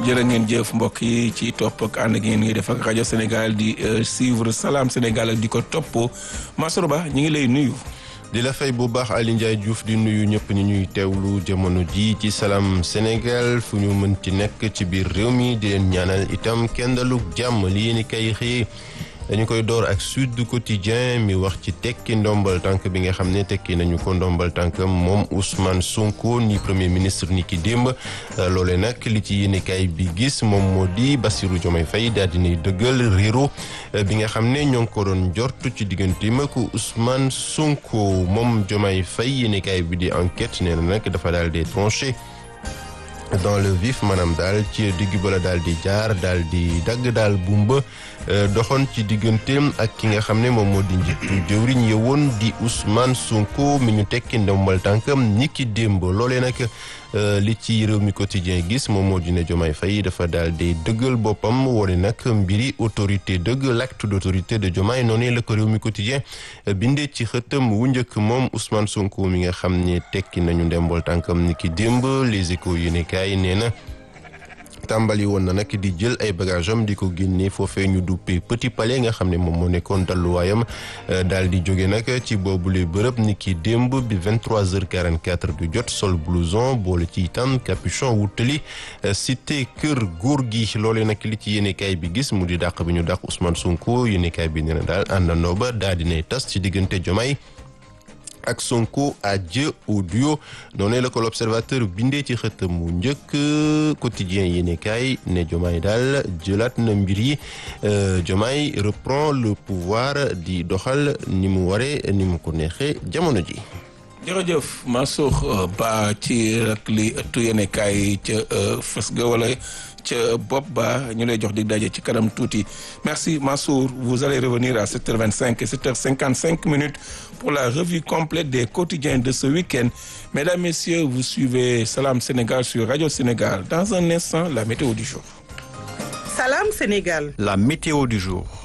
jërë ngeen jëf mbokk yi ci topp ak ànd ak ngeen ngi def ak rajo Sénégal di suivre Salam Sénégal ak di ko topp Masoro Ba ñu ngi lay nuyu. di la fay bu baax Aly Ndiaye Diouf di nuyu ñëpp ñi ñuy teewlu jamono ji ci Salam Sénégal fu ñu mën ci nekk ci biir réew mi di leen ñaanal itam kenn dalug jàmm li yéen i kay xëyee dañu koy door ak Sud du Quotidien mi wax ci tekki ndombal tànk bi nga xam ne tekki nañu ko ndombal tànk moom Ousmane Sonko ni premier ministre ni ki démb loole nag li ci yéenekaay bi gis moom moo di Bassirou Diomaye Faye daal dinay dëggal réero bi nga xam ne ñoo ngi ko doon jort ci digganteem ak Ousmane Sonko moom Diomaye Faye yéenekaay bi di enquête nee na nag dafa daal di tranché dans le vif maanaam daal ci digg bala daal di jaar daal di dagg daal bumba doxoon ci digganteem ak ki nga xam ne moom moo di njiitu jëwriñ yewoon di Ousmane Sonko mi ñu tekki ndombal tànkam ni ki démb loolee nag li ci réew mi quotidien gis moom moo di ne Diomaye Faye dafa daal di dëggal boppam wone nag mbiri autorité dëgg l'acte d'autorité de Diomaye noonu la ko réew mi quotidien bindee ci xëtam wu njëkk moom Ousmane Sonko mi nga xam ne tekki nañu ndombal tànkam ni ki démb les échos yéenekaay nee na tàmbali woon na nag di jël ay bagage am di ko génne foofee ñu duppee Petit Palais nga xam ne moom moo nekkoon dalluwaayam daal di jóge nag ci boobule bërëb ni ki démb bi 23h44 du jot sol blouson boole ci itam capuchon wutali cité kër góor gi loolee nag li ci yéenekaay bi gis mu di dàq bi ñu dàq Ousmane Sonko yéenekaay bi nee na daal àndandoo ba daal dinay tas ci diggante Diomaye ak Sonko adieu au duo noonu la ko l'observateur bindee ci xëtam mu njëkk quotidien yéenekaay ne Diomaye daal jëlaat na mbir yi Diomaye reprend le pouvoir di doxal ni mu waree ni mu ko neexee jamono ji jërëjëf Mansour Ba ci rek li ëttu yéenekaay ca fës ga wala ca bopp ba ñu lay jox dig daje ci kanam tuuti merci Mansour vous allez revenir à 7h25 et 7h55 minutes pour la revue complète des quotidiens de ce week-end mesdames messieurs vous suivez Salam Sénégal sur Radio Sénégal dans un instant la météo du jour Salam Sénégal la météo du jour